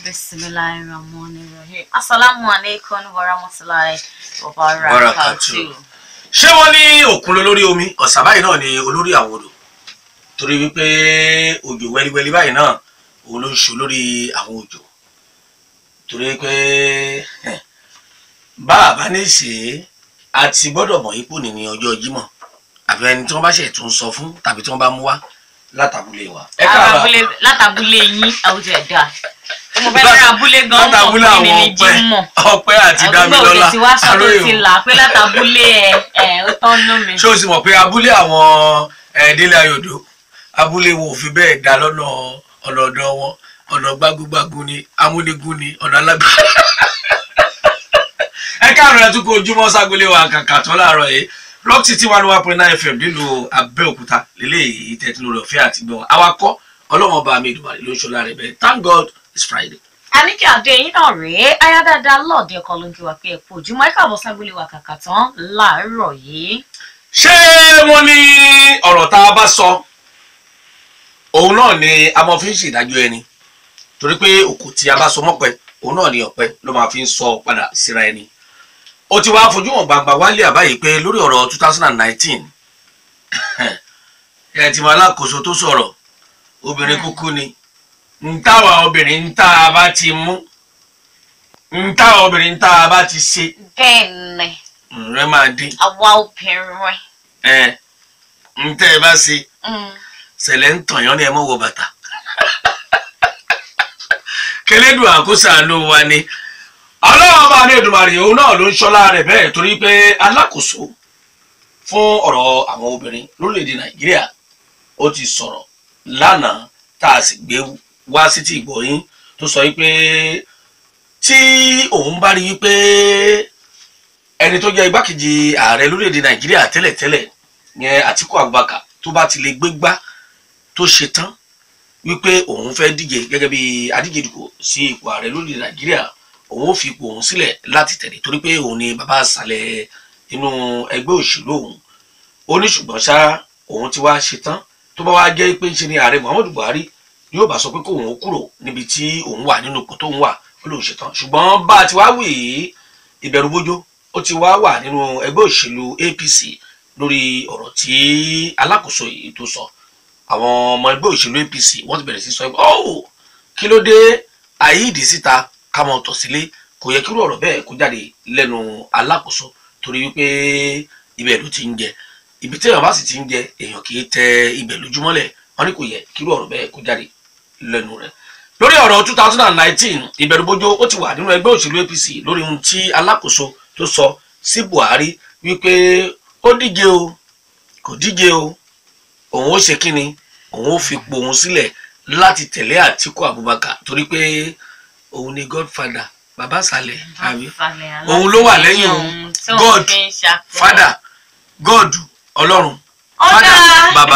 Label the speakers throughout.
Speaker 1: Bismillahirrahmanirrahim. Assalamu alaikum warahmatullahi wabarakatuh.
Speaker 2: Wabarakatuh. ṣé wọ́n ní òkun ló lórí omi ọ̀sà báyìí náà ni olórí àwọn odò torí wípé òjò wẹ́líwẹ́lí báyìí náà òun ló ń ṣe lórí àwọn òjò torí pé eh, bá a bá ní ṣe é a ti gbọ́dọ̀ mọ̀ ipò ní ní ọjọ́ Jímọ̀ àbí ẹni tí wọ́n bá ṣe tún sọ fún tàbí tí wọ́n bá mú wá látàbúlé wa. ẹ káàbọ̀
Speaker 1: Látàbúlé látàbúlé yín àwùjọ ẹ̀dá. Mo fẹ́ fẹ́ràn abúlé gan-an
Speaker 2: látàbúlé
Speaker 1: mọ̀
Speaker 2: àwọn
Speaker 1: pé ní
Speaker 2: ọpẹ́
Speaker 1: Jímọ̀.
Speaker 2: ọpẹ́ àti
Speaker 1: Àdúgbò
Speaker 2: Dámilọ́lá
Speaker 1: òde ti wá sọ tó
Speaker 2: Aróyè
Speaker 1: ti
Speaker 2: o.
Speaker 1: là pé látàbúlé ẹ̀ ẹ̀ ó tán nú mi.
Speaker 2: ṣé o sì mọ̀ pé abúlé àwọn ẹ̀ẹ́dẹ́lẹ̀ ayọ̀dọ̀ abúlé wo ò fi bẹ́ẹ̀ dá lọ́nà ọ̀nà ọ̀dọ̀ wọn ọ̀nà gbágúgbágún ni amúnigún ni ọ̀nà alágbá. ẹ káàárọ̀ ẹ tún kó ojúmọ́ ságolé wa kàkà tó láàárọ̀ yìí rock city one one point nine fm nílùú abẹ́òkúta lélẹ́yìí tẹ́tí lórí ọ̀fẹ́ àti gbọ̀n awakọ̀ ọlọ́wọ́n bá mi ìdùnnú ló ń ṣọlá rẹ̀ bẹ́ẹ̀ thank god it's friday.
Speaker 1: Àníkẹ́ àdé yín náà rèé aya dáadáa lọ́ọ̀dẹ ọkọ ló ń kí wa pé ẹ kú ojúmọ́ ẹ káàbọ̀ sábúlé wa kàkà tán láàárọ̀ yìí.
Speaker 2: ṣé wọ́n ní ọ̀rọ̀ tá a bá sọ òun náà ni a máa fi ń ṣèdájọ́ ẹni torí pé òkú tí a bá sọ mọ́pẹ òun náà ni ọ̀pẹ ló máa fi ń sọ padà síra ẹni ó ti wá fojú hàn gbangba wálé àbáyé pé lórí ọ̀rọ̀ two thousand and nineteen ẹ ti mọ alákòóso tó sọ̀rọ̀ obìnrin kúkú ni ń táwa obìnrin ń tá a bá ti mú ń táwa obìnrin ń tá a bá ti ṣe
Speaker 1: bẹ́ẹ̀ ni
Speaker 2: rẹ máa dín
Speaker 1: àwa obìnrin
Speaker 2: ẹ ń tẹ́ ẹ bá ṣe
Speaker 1: mm,
Speaker 2: sẹlẹ̀ ń tàn yán ni ẹ mọ̀ wọ bàtà kẹlẹ́dùn àkóṣàánú wa ni ọlọ́run bá ní Èdùmàrè òun náà ló ń ṣọ́lá rẹ̀ bẹ́ẹ̀ torí pé alákòóso fún ọ̀rọ̀ àwọn obìnrin lórílẹ̀‐èdè nàìjíríà ó ti sọ̀rọ̀ lánàá tá a sì gbé wá sí ti ìgbọ̀yìn tó sọ wípé tí òun bá rí wípé ẹni tó jẹ́ igbákejì ààrẹ lórílẹ̀‐èdè nàìjíríà tẹ́lẹ̀tẹ́lẹ̀ yẹn Àtíkù Abubakar tó bá ti lè gbégbá tó ṣe tán wípé òun fẹ́ díje gẹ́gẹ́ bí adíje dìbò sí ipò ààrẹ lórílẹ̀ nàìjíríà òun ò fi ipò òun sílẹ̀ láti tẹ̀lé torí pé òun ni bàbá àṣàlẹ̀ inú ẹgbẹ́ òṣèlú òun ó ní ṣùgbọ́n ṣá òun ti wá ṣe tán tó bá wá jẹ́ pé ń ṣe ni ààrẹ muhammadu buhari yóò bá sọ pé kóun ó kúrò níbi tí òun wà nínú ipò tóun wà ó lóun ṣe tán ṣùgbọ́n bá a ti wá wì í ìbẹ̀rù bójó ó ti wá wà nínú ẹgbẹ́ òṣèlú apc lórí ọ̀rọ̀ tí alákòóso yìí tó sọ àwọn ọmọ ẹgbẹ́ òṣèlú apc wọ́n ti bẹ̀rẹ̀ sí sọ ọ́ kí ló dé àyíìdí síta ká mọ tọ̀ sílé kò yẹ kí irú ọ̀rọ̀ bẹ́ẹ̀ kó jáde lẹ́nu alákòóso torí wípé ibẹ̀ ló ti ń jẹ ibi tí èèyàn bá sì ti ń jẹ èèyàn kì í tẹ ibẹ̀ lójúmọ́lẹ̀ wọ́n ní kò yẹ kí irú ọ̀rọ̀ bẹ́ẹ̀ kó jáde lẹ́nu rẹ̀ lórí ọ̀rọ̀ two thousand and nineteen ìbẹ̀rùbojo ó ti wà nínú ẹgbẹ́ òṣèlú apc lórí ohun tí alákòóso tó sọ sí buhari wípé ó díje o kò díje o òun ó ṣe kíni òun ó fi po òun sílẹ̀ láti tẹ̀lé àtíkù abubakar torí pé òun ni godfather bàbá sàlẹ̀ àbí òun ló wà lẹ́yìn òun god father god ọlọ́run
Speaker 1: ọ̀dà
Speaker 2: father bàbá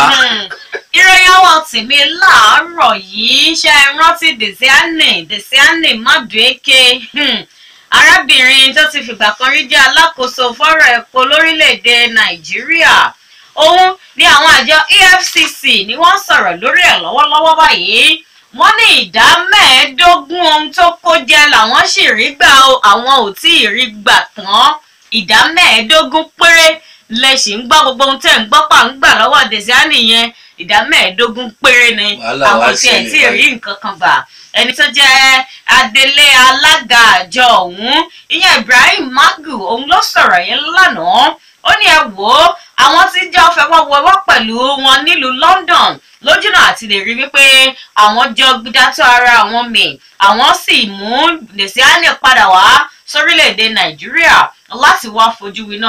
Speaker 1: ìròyìn àwọn tèmi láàárọ̀ yìí ṣe é rántí desiane desiane madueke hmm, arábìnrin tó ti fìgbà kan rí jẹ́ alákòóso fọ́rọ̀ epo lórílẹ̀‐èdè nàìjíríà òun ni àwọn àjọ efcc ni wọ́n sọ̀rọ̀ lórí ẹ̀ lọ́wọ́lọ́wọ́ báyìí wọ́n ní ìdá mẹ́ẹ̀ẹ́dógún ohun tó kó jẹ làwọn sì rí gbà o àwọn ò tí ì rí gbà tán ìdá mẹ́ẹ̀ẹ́dógún péré lẹ sì ń gbọ́ gbogbo ohun tẹ̀ ń gbọ́ pà ń gbà lọ́wọ́ desiani yẹn ìdá mẹ́ẹ̀ẹ́dógún péré ni
Speaker 2: Wàhálà
Speaker 1: àwọn
Speaker 2: wá
Speaker 1: tí ẹ̀
Speaker 2: ṣẹlẹ̀
Speaker 1: tí ì rí nǹkan kan gbà ẹni tó jẹ́ adelé alága àjọ ọ̀hún ìyẹn Ibrahim Magu òun ló sọ̀rọ̀ yẹn lánàá ó ní ẹ wò ó àwọn tí jẹ́ fẹwọ́wọ́wọ́ pẹ̀lú wọn nílùú London lójúnà àti lè rí wípé àwọn jọ gbídátọ́ ara àwọn mì àwọn sì mú Desiani padà wá sórílẹ̀-èdè Nàìjíríà láti wá fojú winá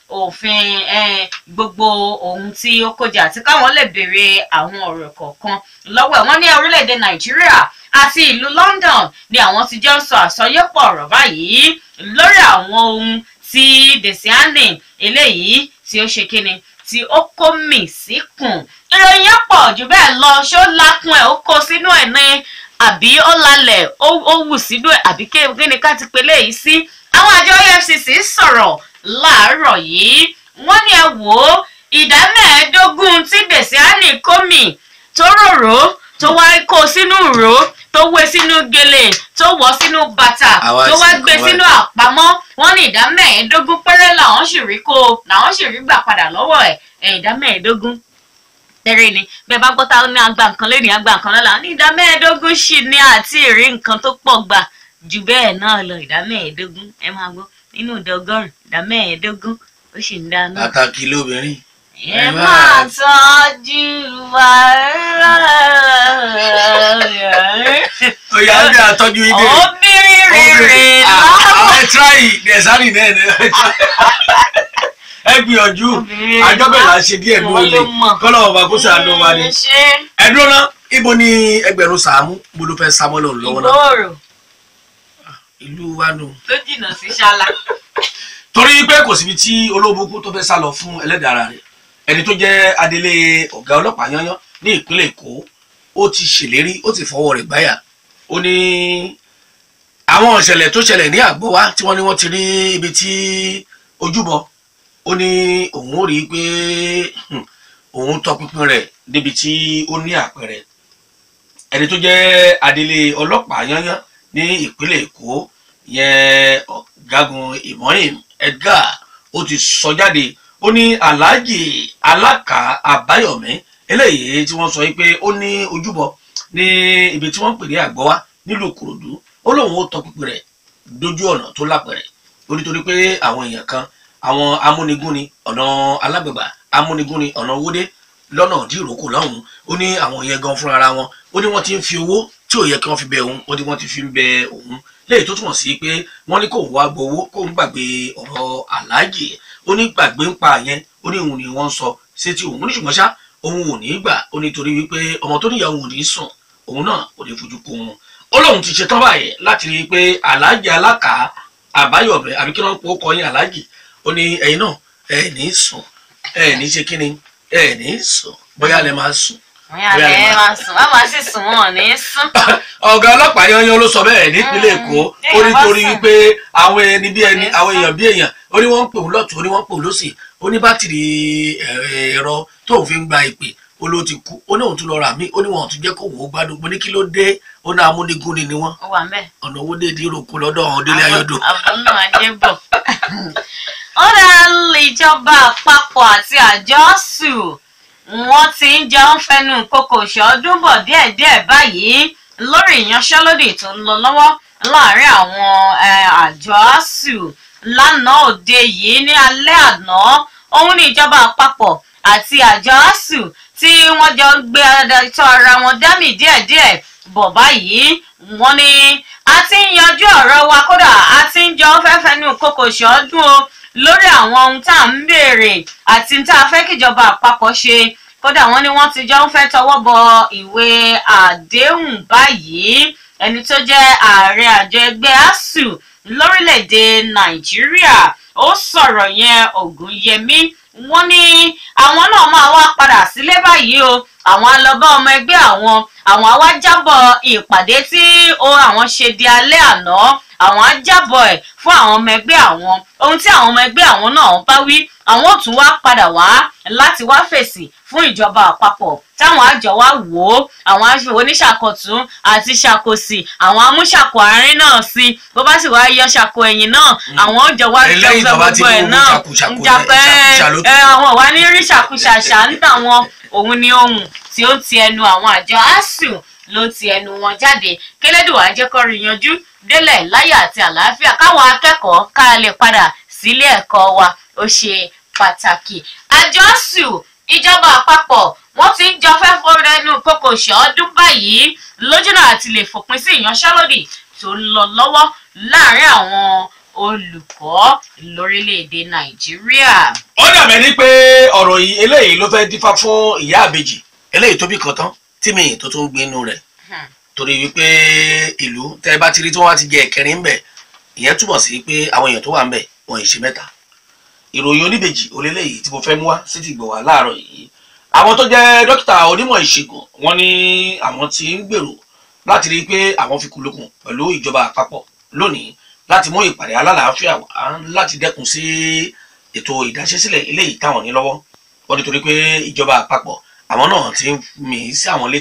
Speaker 1: òfin eh, gbogbo ohun tí ó kójà àti káwọn lè béèrè àwọn ọ̀rọ̀ kọ̀ọ̀kan lọ́wọ́ ẹ̀ wọ́n ní orílẹ̀-èdè Nàìjíríà àti ìlú London ni àwọn ti jọ ń sọ àsọyépọ̀ ọ̀rọ̀ báyìí lórí àwọn ohun tí Desiani eléyìí tí ó ṣe kíni tí ó kó mì síkùn ìròyìn yẹn pọ̀ jù bẹ́ẹ̀ lọ ṣó lákùn ẹ̀ ó kó sínú ẹ̀ ní àbí ó lalẹ̀ ó ó wù sínú ẹ̀ àbí kí ni ká ti pe léyìí sí àwọn àjọ EFCC sọ̀rọ̀ láàárọ̀ yìí wọ́n ní ẹ wò ó ìdá mẹ́ẹ̀ẹ́dógún tí Desiani kó mì tó rorò tó wá kó sínú ìró tó wé sínú gèlè tó wọ̀ sínú bàtà
Speaker 2: Àwa
Speaker 1: tó wá
Speaker 2: sì
Speaker 1: gbé
Speaker 2: kọ́
Speaker 1: sínú àpamọ́ wọ́n ní ìdá mẹ́ẹ̀ẹ́dógún péré làwọn sì rí kó làwọn sì rí gbà padà lọ́wọ́ ẹ̀ ẹ̀ ìdá mẹ́ẹ̀ẹ́dógún tẹ́rẹ́ ni bẹ́ẹ̀ bá gbọ́ ta ní àgbà nǹkan lẹ́nu àgbà nǹkan lọ́la ní ìdá mẹ́ẹ̀ẹ́dógún sì ní àti ìrí nǹkan tó pọ̀ gbà jù bẹ́ẹ̀ náà lọ ìdá mẹ́ẹ̀ẹ́dógún ẹ máa gbọ́ nínú ìdá ọgọ́rùn ìdá mẹ́ẹ̀ẹ́dógún ó sì ń dá náà.
Speaker 2: pàtàkì lóbìnrin
Speaker 1: ẹ máa tọ́jú wa.
Speaker 2: òyà ń bí àtọ́jú ilé
Speaker 1: obìnrin rere láwọn.
Speaker 2: àwọn ẹ tíráì dẹ̀sánì náà ni ẹ gbìyànjú
Speaker 1: Obìnrin
Speaker 2: àjọbẹ̀ là ń ṣe díẹ̀ ní
Speaker 1: Wọ́n
Speaker 2: olè
Speaker 1: ló mọ̀.
Speaker 2: kọ́lọ́ ọba kó sàánú wa ni
Speaker 1: ṣé
Speaker 2: ẹ̀dúró náà ibo ni ẹgbẹ̀rún sàámú mo ló fẹ́ sámọ́ lọ́run lọ́wọ́ náà
Speaker 1: ìgbòòrò
Speaker 2: ìlú wa nù.
Speaker 1: tó jìnnà sí ṣáláà.
Speaker 2: torí pé kò síbi tí olóbùkún tó fẹ́ sá lọ fún ẹlẹ́dàá ara rẹ̀ ẹni tó jẹ́ adelé ọ̀gá ọlọ́pàá yányán ní ìpínlẹ̀ èkó ó ti ṣèlérí ó ti fọwọ́ rẹ̀ gbáyà ó ní àwọn ìṣẹ̀lẹ̀ tó ṣẹlẹ̀ ní àgbọ̀wá tí wọ́n ní wọ́n ti rí ibi tí ojúbọ ó ní òun ó rí i pé hmm, òun tọpinpin rẹ̀ débi tí ó ní àpẹẹrẹ ẹni tó jẹ́ adelé ọlọ́pàá yányán ní ìpínlẹ̀ èkó yẹn ọ̀gágun Ibrahim Edgar ó ti sọ jáde ó ní Alhaji Alaka Abayomi eléyìí tí wọ́n sọ yìí pé ó ní ojúbọ ní ibi tí wọ́n ń pè ní àgbọ́wá nílùú Ìkòròdú ó lóun ó tọpinpin rẹ̀ dójú ọ̀nà tó lápẹ̀rẹ̀ ó nítorí pé àwọn èèyàn kan àwọn amúnigúnni ọ̀nà alágbèbà amúnigúnni ọ̀nà owódé lọ́nà dìrókò lọ́hùn-ún ó ní àwọn yẹn gan fúnra wọn ó ní wọ́n ti ń fi owó tí ò yẹ kí wọ́n fi bẹ òun ó ní wọ́n ti fi ń bẹ òun léyìí tó túmọ̀ sí pé wọ́n ní kóun wá gbowó kóun gbàgbé ọ̀rọ̀ aláàjì ó ní gbàgbé ń pa yẹn ó ní òun ni wọ́n ń sọ sétí òun ó ní ṣùgbọ́n ṣá òun ò ní gbà ó ní torí wípé ọmọ tó níyàwó ò ní sùn òun náà ò ní fojú kó wọn ó lóun ti ṣetán báyìí láti rí i pé aláàjì alákà àbáyọ̀bẹ àbí kí wọ́n pọ̀ kọ́ yín aláàjì ó ní ẹ̀yin náà ẹ̀ ní sùn ẹ̀ ní ṣe kíni ẹ̀ ní sùn bóyá lẹ máa sùn
Speaker 1: Bóyá lẹ máa sùn wá máa sì sùn wọn ò ní sùn.
Speaker 2: ọ̀gá ọlọ́pàá yanyan ló sọ bẹ́ẹ̀ nípínlẹ̀ èkó
Speaker 1: Mm,
Speaker 2: ó ní
Speaker 1: téèyàn bá
Speaker 2: torí
Speaker 1: sùn.
Speaker 2: wípé àwọn ẹni bí ẹni
Speaker 1: Ní
Speaker 2: àwọn
Speaker 1: sùn.
Speaker 2: èèyàn bí èèyàn ó ní wọ́n ń pè wọ́n lọ́tún ó ní wọ́n ń pè wọ́n lọ́sì ó ní bátìrì ẹ̀- ẹ̀rọ tóun fi ń gba ìpè ó ló ti kú ó ní òun tún lọ rà mí ó ní wọn ò tún jẹ́ kó wọ́n ó gbádùn mo ní kí ló dé ó ní amúnigúnni ni wọ́n
Speaker 1: ó wà mẹ́.
Speaker 2: ọ̀nà owó dé ìdíròkó lọ́dọ̀ àwọn délé ayọ́dọ̀
Speaker 1: àbúrò ajé bọ̀. ó dá ìjọba àpapọ̀ àti àjọ sù wọ́n ti ń jẹun fẹnu kókò ṣọdún bọ̀ díẹ̀díẹ̀ báyìí lórí ìyanṣẹ́lódì tó ń lọ lọ́wọ́ láàárín àwọn eh, àjọ asuu lánàá òde yìí ní alẹ́ àná òun ní ìjọba àpapọ̀ àti àjọ asuu tí wọ́n jọ gbé adájọ́ ara wọn dámì díẹ̀díẹ̀ bọ̀ báyìí wọ́n ní a ti ń yanjú ọ̀rọ̀ wa kódà a ti ń jọ fẹ́fẹ́ nù kókò ṣọ́ọ́dún o lórí àwọn ohun tá à ń béèrè àti tá a fẹ́ kíjọba àpapọ̀ ṣe kódà wọ́n ní wọ́n ti jọ ń fẹ́ tọwọ́ bọ ìwé àdéhùn báyìí ẹni tó jẹ́ ààrẹ àjọ ẹgbẹ́ asuu lórílẹ̀‐èdè nàìjíríà ó sọ̀rọ̀ yẹn ògúnyẹmí wọ́n ní àwọn náà máa wá padà sílé báyìí o àwọn alọ́bá ọmọ ẹgbẹ́ àwọn àwọn á wá jábọ̀ ìpàdé tí ó àwọn ṣe di alẹ́ àná àwọn á jábọ̀ ẹ̀ fún àwọn ọmọ ẹgbẹ́ àwọn ohun tí àwọn ọmọ ẹgbẹ́ àwọn náà bá wí àwọn ò tún wá padà wá láti wá fèsì fún ìjọba àpapọ̀ táwọn àjọ wa wò ó àwọn aṣọ oníṣàkọtún àti ṣàkósì àwọn amúṣàkó àárín náà sí bó bá sì wá yọ ṣàkó ẹ̀yìn náà àwọn òjò wa jọ
Speaker 2: Lẹ́yìn
Speaker 1: fẹ́
Speaker 2: tó bá ti
Speaker 1: gbogbo ẹ̀
Speaker 2: mú
Speaker 1: náà
Speaker 2: ṣàkúṣàkú
Speaker 1: ń japẹ́
Speaker 2: ṣàkúṣà ló
Speaker 1: ẹ àwọn wa ní rí ṣàkúṣàṣà ń tà wọn òun ni ohun tí ó ti ẹnu àwọn àjọ asuu ló ti ẹnu wọn jáde kélédùwà jẹ́ kó rí yanjú délẹ̀ láyọ̀ àti àlàáfíà káwọn akẹ́kọ̀ọ́ ká lè padà sílé ẹ̀kọ́ wa ó ṣe pàtàkì àjọ asuu ìjọba àpapọ̀ wọ́n ti ń jọ fẹ́ fọ́rẹ́nu kókò ṣọ́ọ́dún báyìí lójúnà àti lè fòpin sí ìyanṣẹ́lódì tó ń lọ lọ́wọ́ láàárín àwọn olùkọ́ lórílẹ̀‐èdè nàìjíríà.
Speaker 2: ó dàbẹ̀ ní pé ọ̀rọ̀ yìí eléyìí ló fẹ́ dífá fún ìyá àbèjì eléyìí tó bí kan tán tí mi tó tún gbé inú rẹ̀
Speaker 1: Hmm.
Speaker 2: torí wípé ìlú tẹ́ ẹ bá ti rí tí wọ́n bá ti jẹ ẹ̀kẹrin ń bẹ̀ ìyẹn túmọ̀ sí pé àwọn èèyàn tó wà ń bẹ̀ wọ́n ì ṣe mẹ́ta ìròyìn oníbejì oléléyìí tí mo fẹ́ mú wá sí ti gbọ̀ wá láàárọ̀ yìí àwọn tó jẹ́ dókítà onímọ̀ ìṣègùn wọ́n ní àwọn tí ń gbèrò láti rí i pé àwọn fi kúlókùn pẹ̀lú ìjọba àpapọ̀ lónìí láti mú ìpàdé alálàáfíà wá láti dẹ́kun sí ètò ìdáṣẹ́sílẹ̀ eléyìí táwọn ní lọ́wọ́ wọ́n nítorí pé ìjọba àpapọ̀ àwọn náà ti ń mì í sí àwọn létí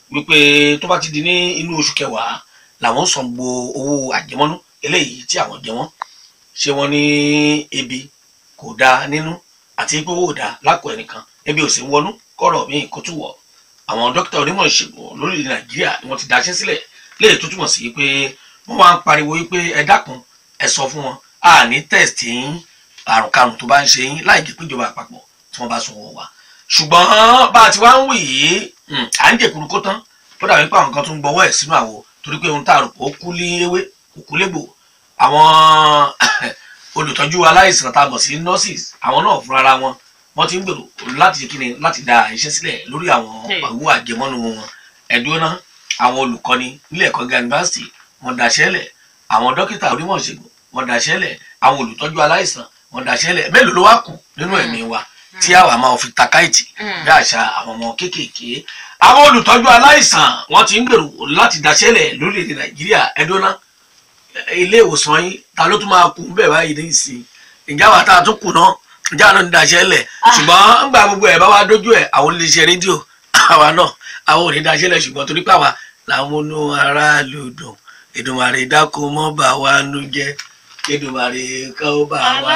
Speaker 2: wípé tó bá ti di ní inú oṣù kẹwàá làwọn san gbo owó àjẹmọ́nú eléyìí tí àwọn jẹ wọ́n ṣé wọ́n ní ebi kò dáa nínú àti pé owó ò dáa lákò ẹnìkan ebi ò sì ń wọnú kọ́rọ̀ míì kó tún wọ̀ àwọn dókítà onímọ̀ ìṣègùn lórílẹ̀ nàìjíríà ni wọ́n ti daṣẹ́ sílẹ̀ léyìí tó túmọ̀ sí pé wọ́n máa ń pariwo wípé ẹ dákun ẹ sọ fún wọn a ní test yín àrùn karùn tó bá ń ṣe yín láì jẹ́ pé ìjọba àpapọ̀ tí wọ́n bá sọ wọ́n wá ṣùgbọ́n bá a ti wá ń wì yìí à ń jẹ̀kuru kó tán tó dàbí pé àwọn kan tún ń gbọ́wọ́ ẹ̀ sínú àwo torí pé ohun tá a rò pé ó kú lé ewé kò kú légbò àwọn olùtọ́jú aláìsàn tá a mọ̀ sí nurses àwọn náà fúnra wọn wọ́n ti ń gbèrò láti kíni láti da iṣẹ́ sílẹ̀ lórí àwọn owó àjẹmọ́nú wọn ẹ̀dúró náà àwọn olùkọ́ni nílé ẹ̀kọ́ gíga yunifásitì wọ́n daṣẹ́ lẹ̀ àwọn dókítà onímọ̀ ìṣègùn wọ́n daṣẹ́ lẹ̀ àwọn olùtọ́jú aláìsàn wọ́n daṣẹ́ lẹ̀ mélòó ló wá kù nínú ẹ̀mí wa tí àwa máa fi takáìtì bí àṣà àwọn ọmọ kéékèèké àwọn olùtọ́jú aláìsàn wọ́n ti ń gbèrò láti daṣẹ́ lẹ̀ lórílẹ̀‐èdè nàìjíríà ẹ̀dúró náà ilé ìwòsàn yín ta ló tún máa kú bẹ́ẹ̀ báyìí ní ìsìn ìjà wa tá a tún kù náà ìjà náà ń daṣẹ́ lẹ̀ ṣùgbọ́n ńgbà gbogbo ẹ̀ bá wa dójú ẹ̀ àwọn iléeṣẹ́ rédíò àwa náà àwọn ò ní daṣẹ́ lẹ̀ ṣùgbọ́n torí pé àwa làwọn onú aráàlú dùn Èdùmàrè dákun mọ́ bá wa nú jẹ́ Èdùmàrè kọ́ bá wa.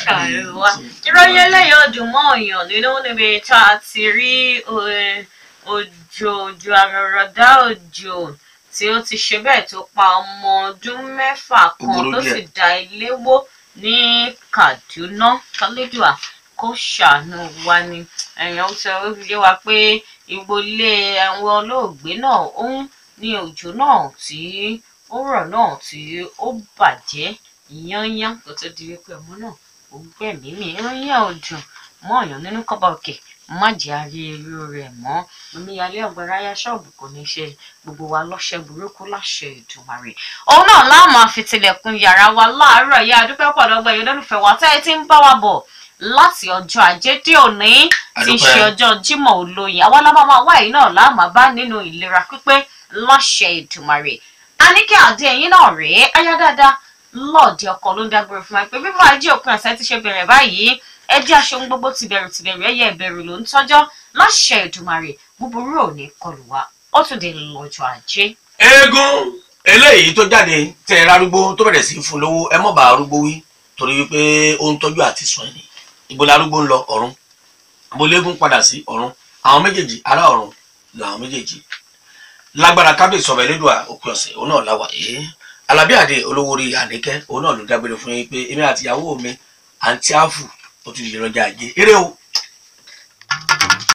Speaker 1: ìròyìn eléyìí ọdún mọ́ ọ̀yàn nínú níbi tá a ti rí òjò òjò àrọ̀rọ̀dá òjò tí ó ti ṣe bẹ́ẹ̀ tó pa ọmọ ọdún mẹ́fà kan tó sì da ilé wó ní Kaduna kálídùá kó ṣàánú wa ni ẹ̀yàn ó sọ ó fi yé wa pé ìgbolé àwọn olóògbé náà ó ń ní òjò náà tí ó rọ̀ náà tí ó bàjẹ́ yányán kó tó di wípé ọmọ náà ó gbẹ̀mí mi ìròyìn ọ̀dùn mọ́ ọ̀yàn nínú kọ́ba òkè má jẹ́ àrí irú rẹ̀ mọ́ omíyalé ọ̀gbẹ́rẹ́ ayá ṣọ́ọ̀bù kò ní ṣe gbogbo wa lọ́ṣẹ́ burúkú láṣẹ Èdùmàrè òun náà láàmú àfitilẹ̀kùn yàrá wa láàárọ̀ yá adúpẹ́ pọ̀ lọ́gbẹ́ yìí lólùfẹ́ wa tẹ́ ẹ ti ń bá wa bọ̀ láti ọjọ́ ajé dé òní tí í ṣe ọjọ́ Jímọ̀ olóyin àwa lábá máa wá yìí náà láàmú bá nínú ìlera pípé láṣẹ Èdùmàrè Àníkẹ́ Adé ẹ̀yin náà rèé ayá dáadáa lọ́ọ̀dẹ ọkọ ló ń dágbére fún wa pé bí wàá jẹ́ òpin ọ̀sẹ̀ ti ṣe bẹ̀rẹ̀ báyìí ẹ jẹ́ aṣohun gbogbo tìbẹ̀rù tìbẹ̀rù ẹ̀yẹ ìbẹ̀rù ló ń tọ́jọ́ láṣẹ Èdùmàrè búburú ò ní kọlù wa ó tún dé lọ́jọ́ ajé.
Speaker 2: eégún eléyìí tó jáde tẹ ẹ rárúgbó tó bẹ̀rẹ̀ sí í fún lówó ẹ mọ̀ bá arúgbó wí torí wípé ó ń tọ́jú àti sùn ẹni ibo larúgbó ń lọ ọ̀run ibo léegun padà sí ọ̀run àwọn méjèèjì ará ọ̀run làwọn méjèèjì lágbára kábíyèsí ọba elédùà òpin ọ̀sẹ̀ òun náà láwà yìí alábí àdé olówó orí àníkẹ́ òun náà ló dágbére fún yín pé èmi àti ìyàwó mi àǹtí àfù ó ti di ìrọjà ajé eré o.